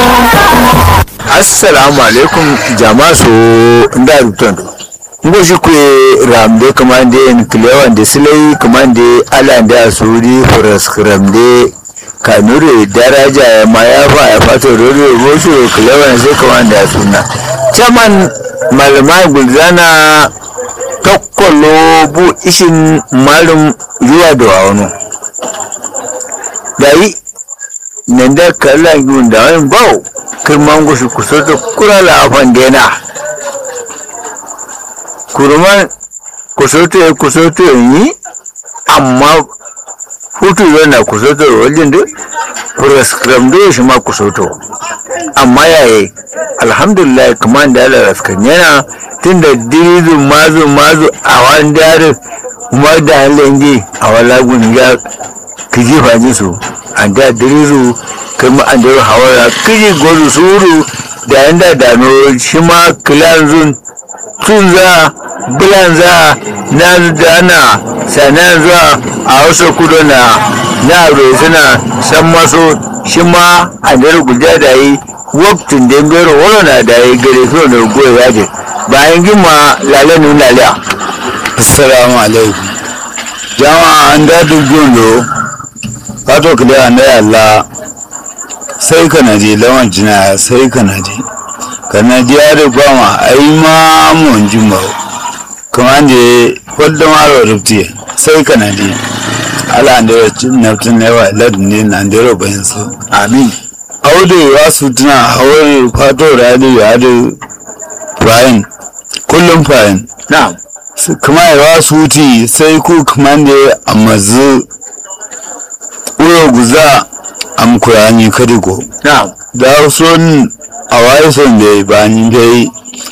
assalamu alaikum jama'a so nda rutan ngo shi kwe ramde kamande en klewan de silai kamande ala da suri foras ramde kanure daraja ya ma ya fa ya fato roro rosu klewan sai kamande suna chaman malamai gulzana tokkolo bu ishin malum zuwa da wano yayi nan da kala gun da wani bau kirman gushi kusa da kura la afan dena kurman kusoto ya kusoto yi amma hutu yana kusoto wajen da prescribe da shi ma kusoto amma yayi alhamdulillah kuma da ala raskan yana tun da dirizu mazu mazu a wani dare kuma da halin ji a wala gun ya kiji fajin su an da dirizu kuma an da hawara kiji gozu suru da yanda dano shi ma kilanzun tun za bilan za na dana sanan zuwa a wasu kudu na na suna san maso shi ma a da guda da yi waktin da ngero wala na da yi gare so da goyi yaje bayan gima lale nun laliya assalamu alaikum jama'a an da dubundo kato kile an da yalla sai kana je lawan jina sai kana je kana je ya da gwama ai ma mun jimba kuma je wadda maro rufti sai kana je ala an da naftin ne wa ladin ne na da bayan su amin audu ya su tuna hawar fato radi ya da fayin kullum fayin na'am kuma ya su ti sai ku kuma da a mazu uro guza am kurani kadigo na'am da son a waye son da ba ni dai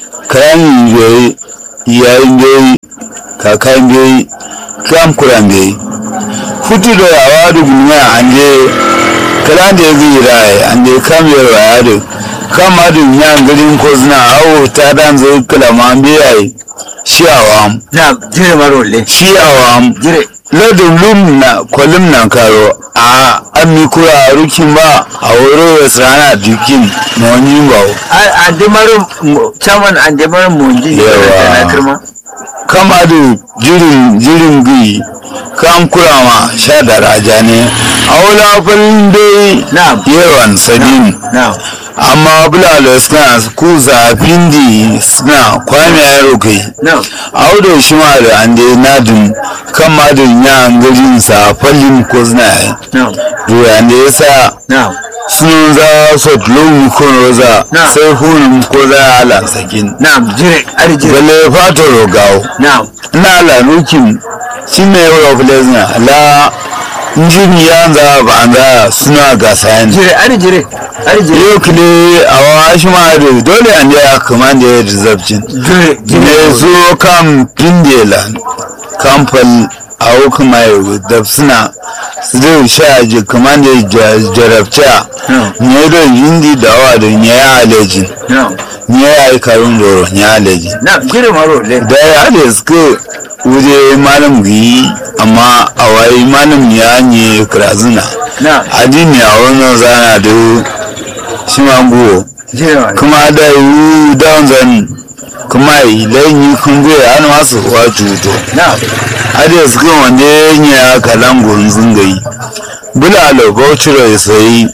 kayan dai yayin dai kakan dai kam kuran dai futu da yawa da gulma an je kalan da zai rai an je kam ya waya da kama da yan garin ko suna hawo ta dan zai kalama biyayi shi awam na'am jire marole shi awam jire ladin lum na kwalim na karo a ami kura rukin ba a wuro ya sana dukin na wani ba a dimarin chairman an dimarin munji Yawa. na kirma kama da jirin jirin gi kam kura ma sha da raja ne a wula falin dai na'am yawan sadin na'am amma bulalo suna ku zafin di suna kwana yaro kai na'am audo shi ma da an dai nadin kan madin ya garin sa falin ko suna yi na'am Doya da ya sa na'am sun za su tulu ko roza Na. sai hunun ko za a ala sakin. na'am jire ari jire Bale fata rogawo. na'am Na ala nukin shi ne yau of lesna la njini ya za ba an za suna gasa yan. jire ari jire ari jire Yau kile a wa shi ma da dole an da ya kama da ya rizabcin. jire Ne jire zo kam pindela kamfal a hukuma yau da suna zai sha ji kamar da jarabta ne da yindi da wa da ne ya alejin na'am ne ya yi karun doro ne ya alejin na'am jire marole da ya da suka wuje malam gi amma a wayi malam ya ne kirazuna na'am adini a wannan zana da shi ma buwo jire marole kuma da yi down zan kuma idan yi kun goya an masu wa juto na'am hada su kan wanda ya kalan gunzun gai bulalo bauchiro ya sayi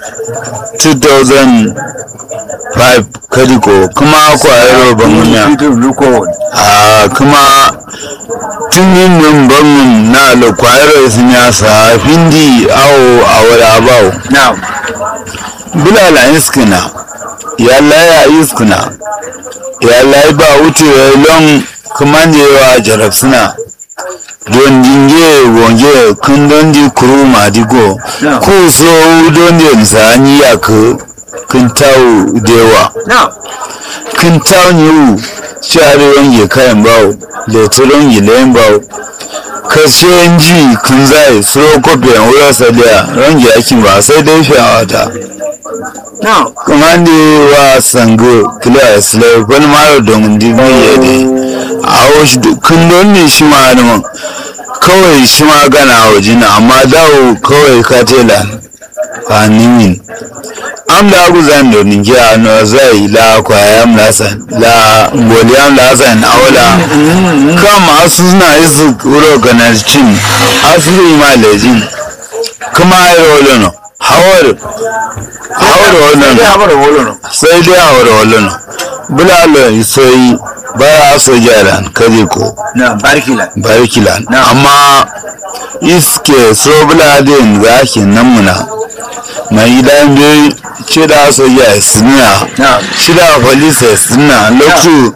2005 kadiko kuma kwayar bamunya Peter Luko a kuma tun yin nan bangun na lo kwayar sun ya sa findi awo a wada bawo na'am bulala iskina ya laya iskina ya layi ba wuce lon kuma ne wa jarab suna don dinge wonge kun don di kuru ma di go No. ku so don di nsani ya ku kun tau dewa na'am kun tau ni u shari wange kayan bawo letiron yi layin bawo kashe ji kun zai suro kofi yan wura saliya range akin ba sai dai fiyawa ta na'am kamande wa sango kila isle wani mara domin dibi ya de a wasu kun don ne shi ma adaman kawai shi ma gana waje na amma dawo kawai ka tela a nimin am la guzan do ninki ano zai la kwayam la san la ngoliyam la san awla kam asu na isu uro ganarcin asu ma lejin kuma ayo lono hawar hawar sai wannan dai haɓar wolo no sai dai hawar wannan bulalo sai bara so jaran kaje ko na barkila barkilan Na. amma iske so buladin za ki namuna mai gidan bai cida soja suna na cida polisa suna lokacin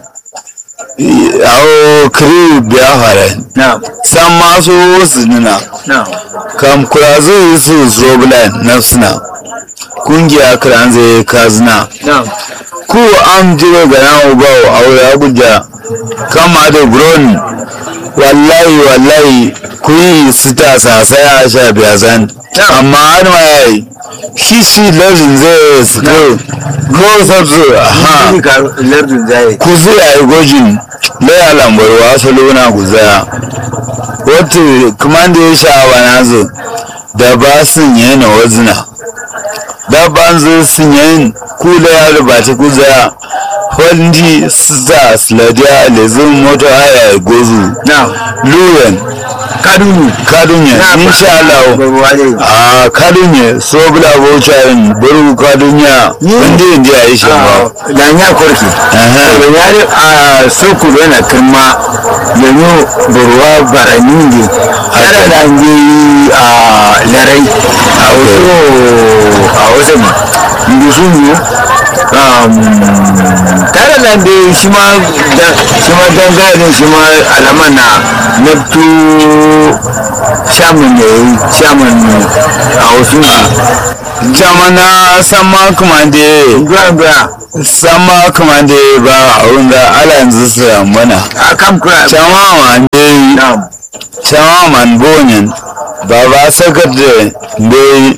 awo kiri biya fara na san masu wasu nuna na kam kura zai su so buladin na suna kungiya kiran zai kazina na ku an jiro ga nan ubawo a wuri abuja kama da buron wallahi wallahi ku yi sita sasai a sha biya zan amma har ma ya yi shi shi lardin zai su ko ko sabzu ha Ni ka lardin zai ku zai a yi gojin laya lambarwa salona ku zaya wata kuma da ya sha wa nazo da ba sun yi na wazina da ban zo sun yi kula ya rubata ku zaya wanda za su ladiya lezin moto haya gozu na luwen kadunu kadunye insha Allah Allah a kadunye so bula bocharin buru kadunya wanda yin ya yi shi ba da nya korki Aha. da yare a soku yana kirma yanzu burwa barani ne tare da an yi a larai a wasu a wasu ma inda sun yi tare da da shi ma da- shi ma dangane shi ma alaman na naftu shaman da ya yi shaman a wasu ne jamana sama kuma da Gwa gwa sama kuma da ba a wanda ala yanzu su mana a kan kura chama man dai na chama man bonyen baba secretary dai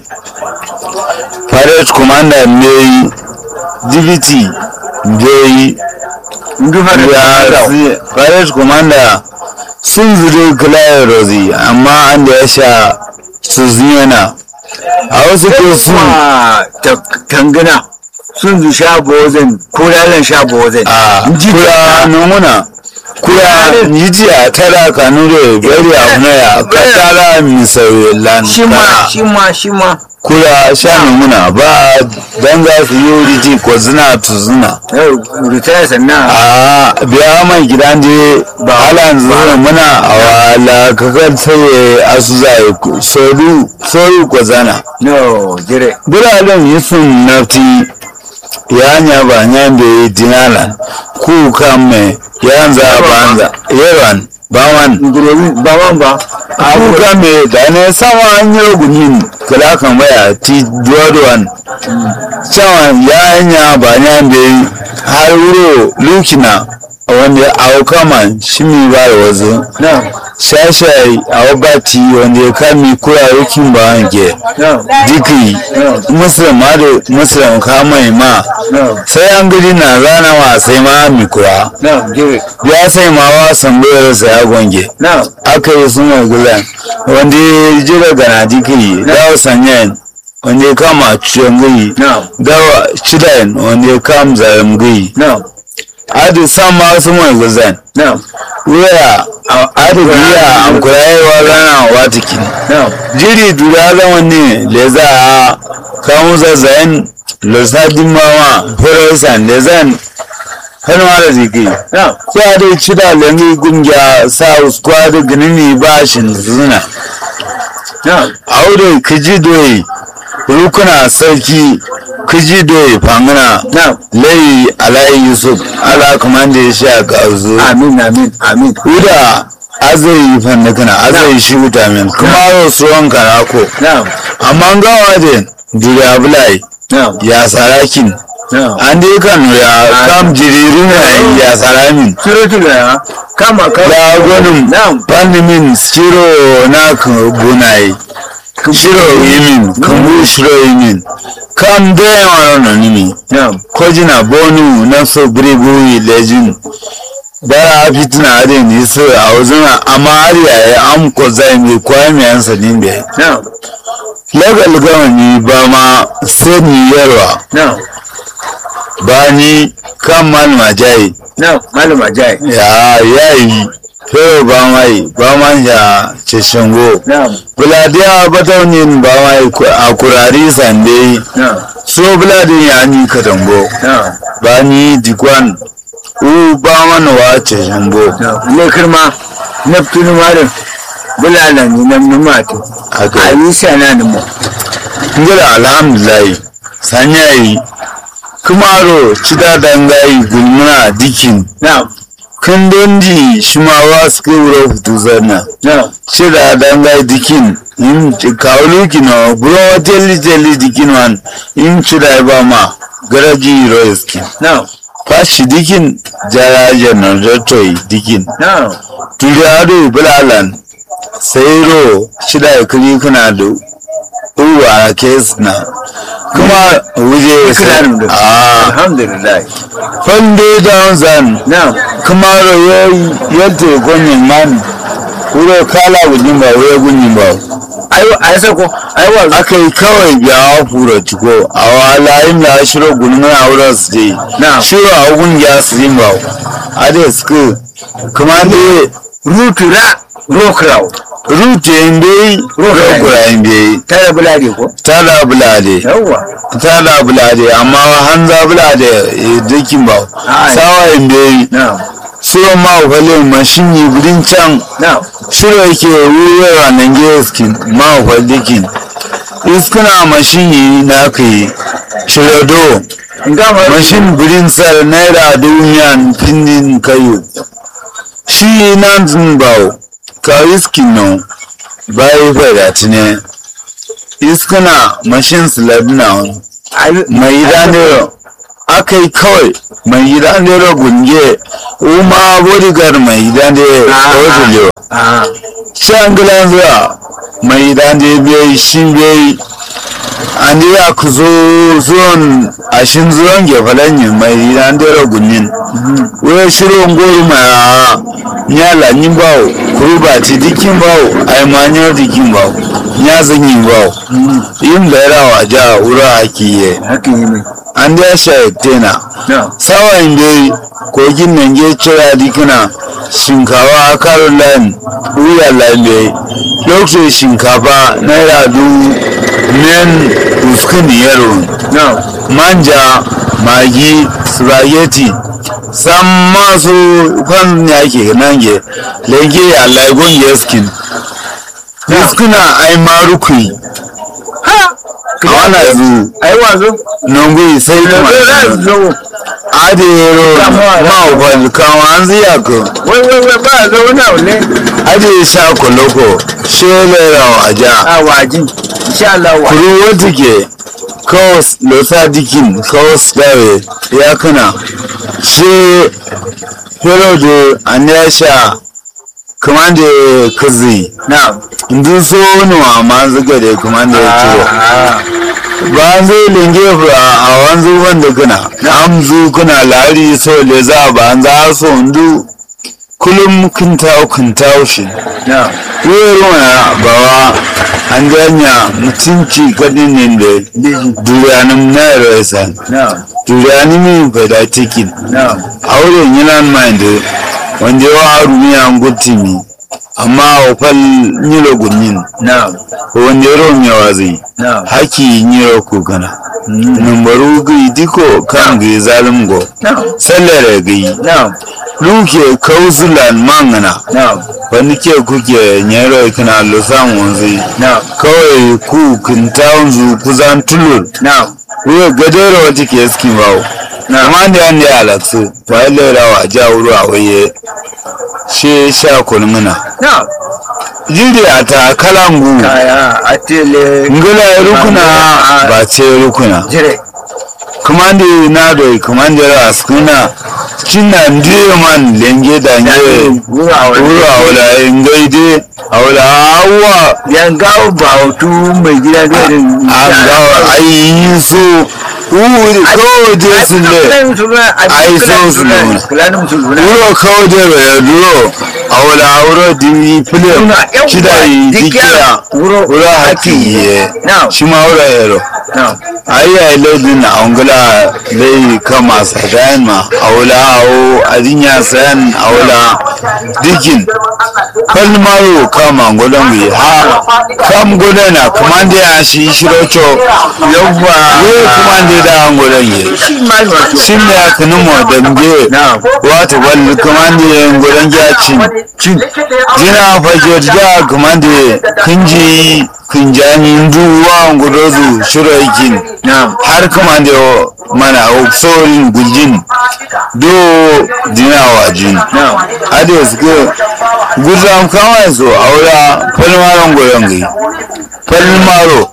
parade commander dai dibiti dai ndu har ya da si- parade commander sun zuri kulayen rozi amma an da ya sha su ziyana a wasu ko sun kuma tangana sun zu sha bozin ko lalan sha bozin a kura numuna kura yijiya tara kanure bari a hunaya katara misauye lan shi ma shi ma shi ma kura sha numuna ba dan za su yi wuriji ko zina tu zina yau ritaya sannan a biya mai gidan je ba halan zina muna a wala kakar tsaye asu zai soru soru ko zana no jire biranen yi sun nafti ya nya ba nya da yi dinalan ku kan me ya za banza yawan bawan ngurobi ba man ba ku kan me da ne sama an yi gunin kala kan baya ti duwaduwan cewa ya nya ba nya da yi har wuro lukina wanda ya auka man shi mi ba da wazo no shashai a wabati wanda ya kami kura yakin ba wanke no diki muslim ma da muslim ka mai ma no sai an gidi na zana wa sai ma mi kura no jire ya sai ma wa sambayar sa ya gonge no aka yi suna gulan wanda ya ji daga na diki dawa sanyan wanda ya kama ciyon gai no dawa cidayen wanda ya kama zaren gai no adi san ma su mai guzan no wuya adi biya an kura yi wa zana wa tikin no jiri dura zama ne le za a kawo zazzayen lusadin mawa firasan da zan hannuwa da ziki no ya dai ci da langi gungiya sa squad ginini ba shi zuna no aure kiji doyi rukuna sarki kiji doyi fangana no layi alayi yusuf ala kuma da ya sha gazu amin amin amin uda azai fannakana azai shi wuta min kuma rasuwan karako no amma gawa da duriya bulai no ya sarakin no an dai kan ya kam jiririn na ya saramin surutu da kama kama ya gwanin no pandimin shiro na bunai shiro yimin kambu shiro yimin kam da yawa na nini no kojina bonu na so bribuyi lejin bara fitina adin yi so a wazuna amma har yaya an ko zai mai kwaya mai yansa nimbe no legal gawani ba ma sani yarwa na ba ni kan malama jayi na malama jai ya yayi fero ba mai ba ma ya ceshango na buladiya bataunin ba mai a kurari sande na so buladin ya ni katango na ba ni dikwan u ba mana wa ceshango na ne kirma neptune marin bulala ni nan numato haka ayi sana ni mo ngira alhamdulillah sanyayi kumaro cida dangayi gulmuna dikin na kan dondi shimawa suka wura hutu zanna na cida dangayi dikin in kawulu kino buro jelli jelli dikin wan in cida ba ma garaji roiskin na fashi dikin jarajen nan rotoi dikin na turiado bulalan sairo shida kiri kuna da uwa kes na kuma wuje kiranin da a alhamdulillah fande down zan na kuma ro yadda gonyin man wuro kala gujin ba wuro gunyin ba ayo ayi sako ayi wa aka yi kawai biya fura ciko a wala yin da shiro gulmin a wurin su je Na. shiro a gun ya su yin ba a da suka kuma ne rutura rokraw rute yin bai Rokura. rokura yin bai tare bulade ko tada bulade yawwa tada bulade amma hanza bulade eh, dukin ba Ai. sawa yin bai na so ma kwalin mashin yi gudun can na shiro yake wuyewa nan geskin ma kwalikin iskuna mashin yi na kai shirodo ngama mashin birin sar naira duniyan findin kayo shi nan zun bawo ka iskin nan bayi fada tine iskuna mashin slab na wani ayi mai ranero aka yi kawai mai ranero gunge uma bodyguard mai ranero kawai ah shangilan zuwa mai dande bai shi bai an yi ya ku zo zuwan ashin zuwan gefalen yin mai dande ragunin wai shirin gori mai a nyala yin bawo kuruba ti dikin bawo a yi manyar dikin bawo ya zanyi bawo yin bayarawa ja wura haki ye haka yi mai an da ya sha tena na sawan dai kogin nan ya cira dikina shinkawa a karin layin wuya lambe lokacin shinkafa naira dubu men uskun yaro na manja magi spaghetti san masu kwan ya ke nan ge lege ya laigon yaskin uskuna ai marukui ha wana zu ayi wazo nungui sai kuma da zo adero mawafal kawo an ziya ko wai wai wai ba zo na wale ade sha koloko shelera waja a waji insha Allah wa kuru wata ke kawas losa dikin kawas dawe ya kana she hero da an ya sha kuma da kazi na ndu so nuwa ma zuga da kuma da ya ciro ah ba zai linge a wanzu wanda kuna amzu kuna lari so le za ba an za so ndu kullum kun tawo kun tawo shi na wayar wana bawa an ganya mutunci kadin ne da duriyanin na rasa na duriyanin min fada cikin na auren yana mind wanda yawa haru ya ngutimi amma ofal nyilo gunyin na wanda yaro mewa zai na haki nyiro kugana numbaru gai diko kan gai zalim go na sallare gai na luke kauzulan mangana na wani ke kuke nyero kina lusan wanzu na kawai ku kintawan zu kuzan tulur na wuya gadero wata ke ski bawo na amma da yan da alaksu ba ya lera wa ja wuru a waye she sha kulmuna na jiri a ta kalangu kaya atele ngula rukuna ba ce rukuna jire kumandi na do kumandi ra skuna cinna ndiye man lenge da nge wura wala wuru awla ngaide awla awa yan gawo ba hutu mai gida da irin agawa ayi su wuri kawai je sun le ai so su nuna wuro kawai je bai duro a wala wuro di film shida yi dikiya wuro haki ye shi ma wuro yaro ayi ai lodin na angula lai kama sadan ma awla awo adinya san awla dikin kalmaro kama ngodan wi ha kam godana kumande ya shi shirocho yawwa we kumande da ngodan ye shin ya kanu mo dambe wato wal kumande ngodan ya cin cin jina fajo da kumande kunji kunjani nduwa ngudozu shiroikin har kumande mana oksorin guljin do dinawa jin ade suke gudram kawai so aura falmaron goyon gai falmaro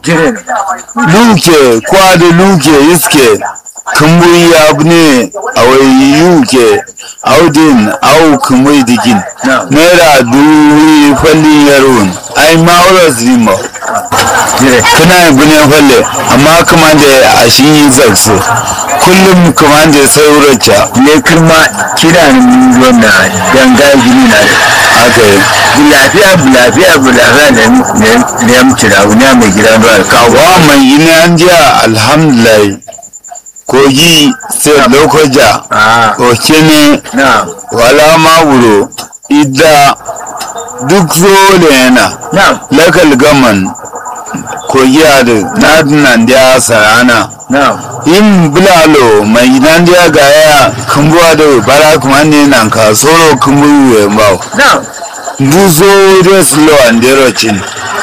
luke kwado luke iske kumburi abu ne a wai yuke audin au kumburi dikin naira duwi fallin yaron ai ma'aurar zima kana yin bunen falle amma kuma da a shi yi zarsu kullum kuma da saurarca ne kuma kira ni wanda danga gini na haka yi bulafiya bulafiya bulafiya da ne ya mutu da wani mai gida ba kawo wa mai yi na jiya alhamdulillah kogi sai lokoja okene na wala mawuro idda duk zole yana na lakal gaman kogi adu na nan da sarana na yin bulalo mai nan da ga ya kumbuwa da bara kuma ne nan ka soro kumbu we ba na duzo da slow and derochin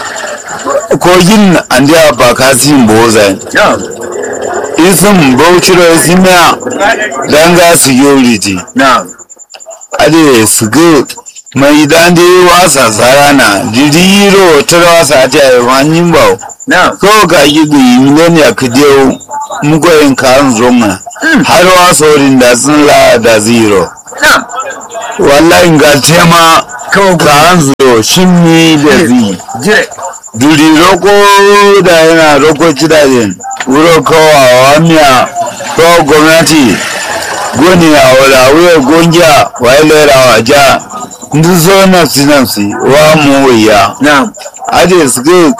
kogin an da ba ka sin boza na isin bauchiro isimiya danga security na ade sugu mai dande wasa sarana jiriro tarwasa ta yi wani ba na ko ga gidu miliyoniya ka dewo mugoyin kan zonga har wasorin da sun la da zero na wallahi ga tema kawo kan zo shimmi da zi jire duri roko da yana roko cidajen wuro kawa wamiya ko gwamnati goni a wala wuya gongiya wa ilera wa ja ndu so nafsi nafsi wa mu ya na ade suke